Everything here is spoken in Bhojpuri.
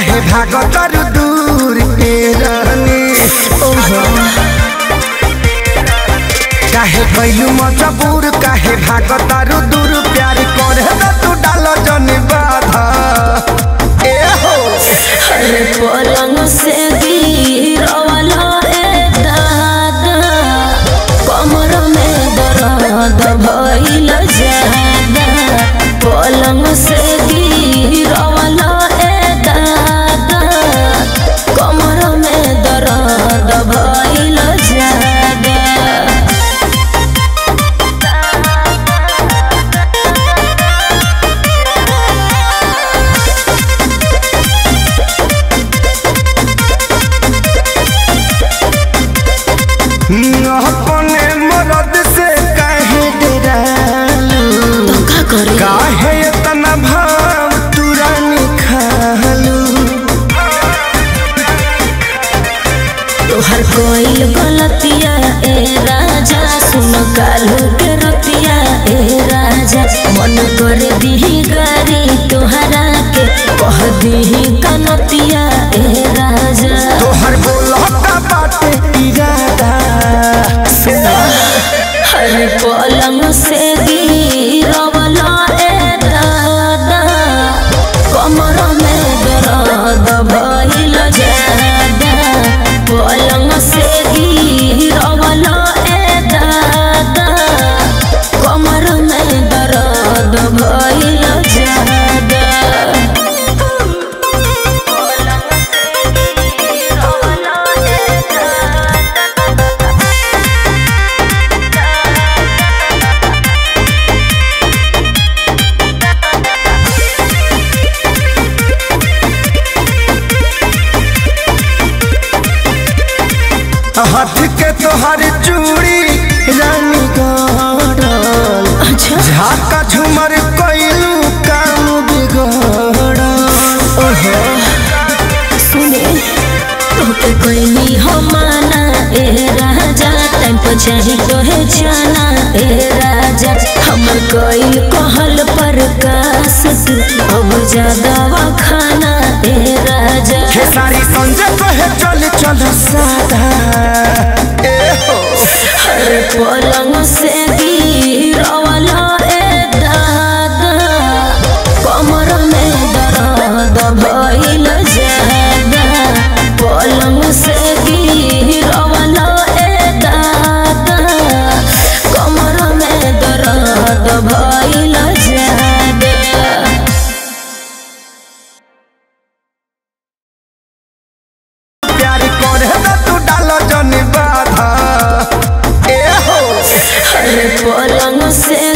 काहे भागतर दूर के रहनी काहे कैलू मजबूर काहे भागतर दूर प्यार करे न तू डाल जन बाधा ए हो अरे पलंग से गिरवाला ए दादा कमर में दर्द भइल जादा पलंग से गिरवाला ए दादा कमर में दर्द भइल जादा अपने मरद से काहे डरालू तो का करे काहे इतना भाव तुरंत खालू तोहर कोई गलतिया ए राजा सुन कालू के रतिया ए राजा मन कर दीही गारी तोहरा के कह दीही कनतिया ए राजा तोहर बोलता बाटे इरादा हर पलंग से गिरवला ए दादा कमर में दर्द भइल जादा पलंग से गिरवला ए दादा कमर में दर्द भइल जादा पलंग से गिरवला ए दादा हाथ के तोहर चूड़ी रानी गड़ल अच्छा झाका झुमर कैलू काम बिगड़ल ओहो सुने तोके कोई हो माना ए राजा टाइम पर चाही तोहे जाना ए राजा हमर कोई कहल पर कास तू अब ज्यादा खाना ए राजा खेसारी संजय कहे चल चल सादा ए हो हर पलंग से गिरवला ए दादा कमर में दर्द भइल जादा पलंग से गिरवला ए दादा कमर में दर्द भइल जादा प्यार करे न तू डाल जन बाधा ए हो हर पलंग से